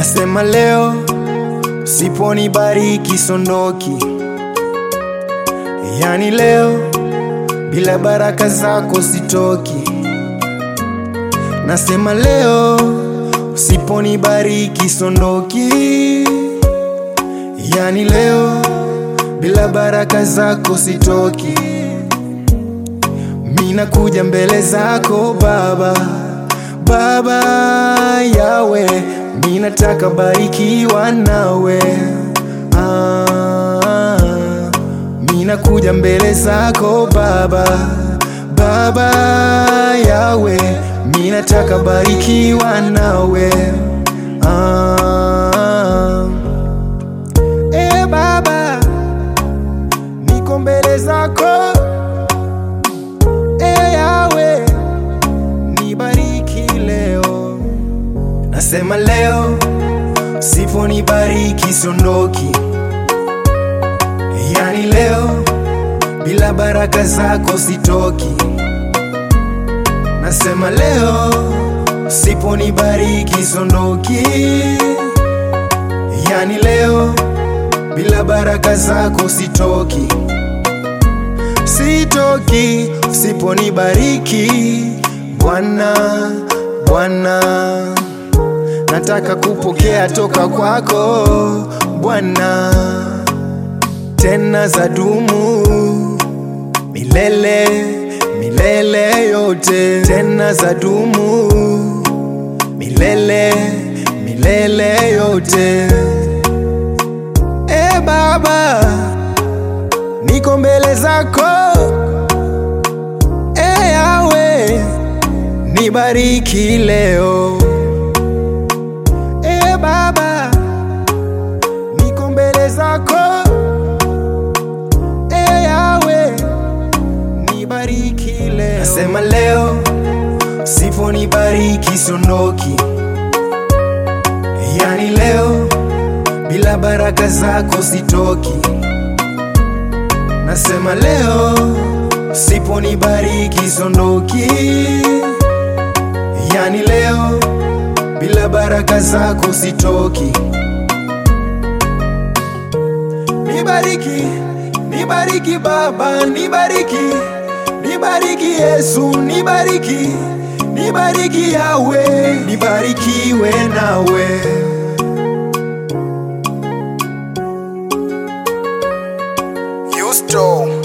Nasema leo siponibariki sondoki, yani leo bila baraka zako sitoki. Nasema leo usiponibariki sondoki, yani leo bila baraka zako sitoki. Mina kuja mbele zako Baba, Baba Yawe, minataka barikiwa nawe ah, mina kuja mbele zako Baba, Baba Yawe, minataka barikiwa nawe ah, e Baba, niko mbele zako e Yawe, nibariki leo. Nasema leo siponibariki sondoki, yani leo bila baraka zako sitoki. Nasema leo siponibariki sondoki, yani leo bila baraka zako sitoki sitoki usiponibariki Bwana, Bwana, nataka kupokea toka kwako Bwana, tena za dumu milele milele yote, tena za dumu milele milele yote. E Baba, niko mbele zako e Yawe, nibariki leo e Baba, niko mbele zako e Yawe, nibariki leo. Nasema leo siponibariki sondoki, yani leo bila baraka zako sitoki. Nasema leo siponibariki sondoki, yani leo bila baraka zako sitoki. Nibariki, nibariki Baba, nibariki, nibariki Yesu, nibariki, nibariki Yawe, nibarikiwe nawe. Yusto